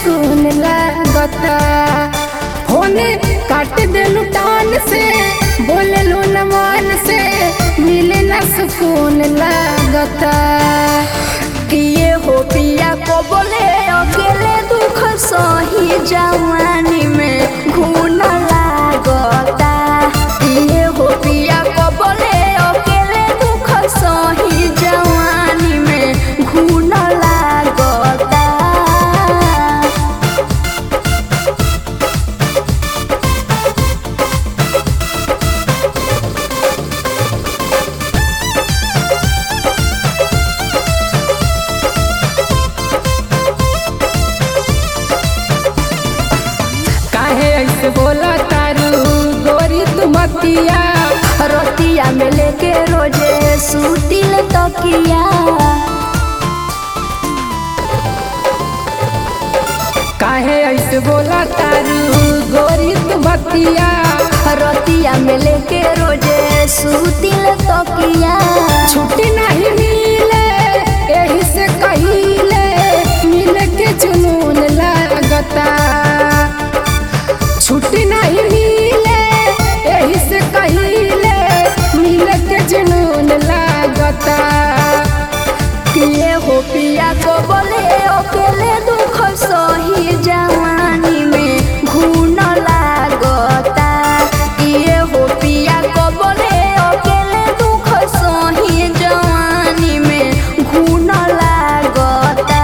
सुकून लागता होने काट देलू टान से बोले लो न मान से मिले न सुकून लागता किए हो पिया को बोले अकेले दुख सही जवानी में घून लागता किए हो पिया को बोले अकेले दुख सही जवानी में घून लागता काहे ऐसे बोला तारू गोरी तुमतिया रोटिया में लेके रोजे सूतिल तकिया काहे ऐसे बोला तारू गोरी तुमतिया रोटिया में लेके रोजे सूतिल तकिया छुट्टी नहीं मिले यही से कहिले मिले के जुनून लागता छुट्टी नहीं मिले यही से कहिले मिले के जुनून लागता किए हो पिया को बोले अकेले दुख सही जवानी में घून लागता किए हो पिया को बोले अकेले दुख सही जवानी में घून लागता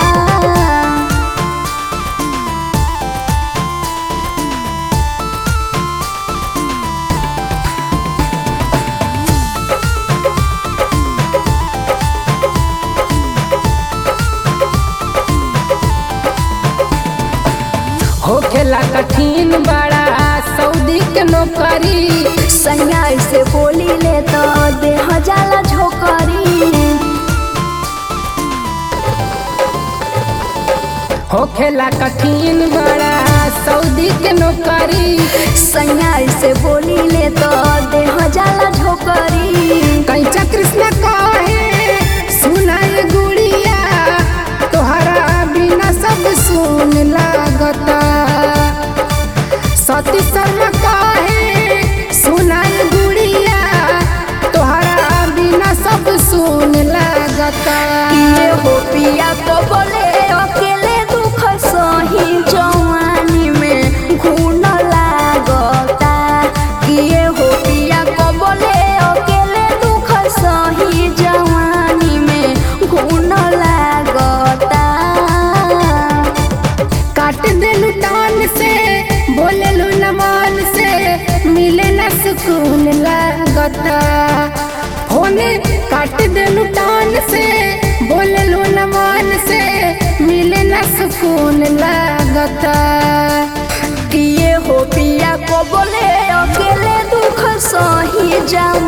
होखेला कठिन बड़ा सऊदी के नौकरी सैया से बोली ले तो देह जाला झोकरी होखेला कठिन बड़ा सऊदी के नौकरी सैया से बोली ले तो देह जाला झोकरी कैचा कृष्ण कहे सुनाए गुड़िया तोहरा बिना सब सुन लागता सती शर्मा कहे सुनाए गुड़िया तोहरा बिना सब सुन लागता किए हो पिया को बोले अकेले दुख सही जवानी में घून लागता किए हो पिया को बोले अकेले दुख सही जवानी में घून लागता काट देलू टान से बोले लू न मान से मिले न सुकून लागता होने काट देलू टान से बोले लू न मान से मिले न सुकून लागता किए हो पिया को बोले अकेले दुख सही जवानी